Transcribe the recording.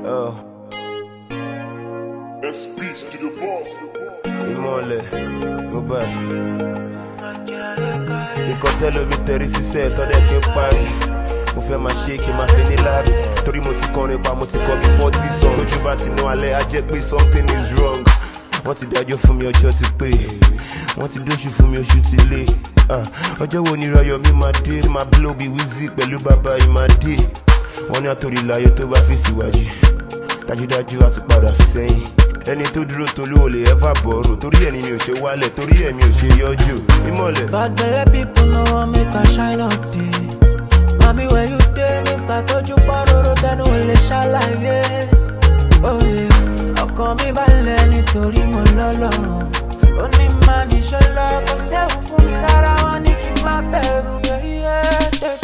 Oh, Best peace to the boss. ìmọ̀lẹ̀ Mohbad. Nǹkan tẹ́lómi tẹ̀rí sísẹ́ tọ́lẹ̀ fi ń parí. Mo fẹ́ máa ṣe kí n máa fi ní láàbì. Torí mo ti kọrin pa, mo ti kọ bí forty song. Tójú bá ti ná alẹ́, á jẹ́ pé something is wrong. Wọ́n ti dájọ́ fún mi ọjọ́ ti pé. Wọ́n ti dóṣù fún mi oṣù ti lé. Ah, Ọjọ́ wo ni Rayọ̀ mi máa dé? Máa blow bí Wizzy pẹ̀lú bàbá Ìmàdé. Wọ́n ní àtòrí láyé tó bá fi síwájú. Dájúdájú a ti padà fi sẹ́yìn. Ẹni tó dúró tolú ò lè ẹ́fà bọ̀rọ̀. Torí ẹ̀ ni mi ò ṣe wálẹ̀, torí ẹ̀ mi ò ṣe yọjú. Ìmọ̀lẹ̀. Bad belle people no wan make I shine up day. Mami where you dey nígbà tójú pọ́n róró tẹnu ò lè ṣàlàyé. Oyè ọkàn mi balẹ̀ nítorí mo lọ́lọ́run. Ó ní má níṣẹ́ lọ kó sẹ́wọ̀n fún mi rárá wọ́n ní kí n má bẹ̀rù yẹ́yẹ́.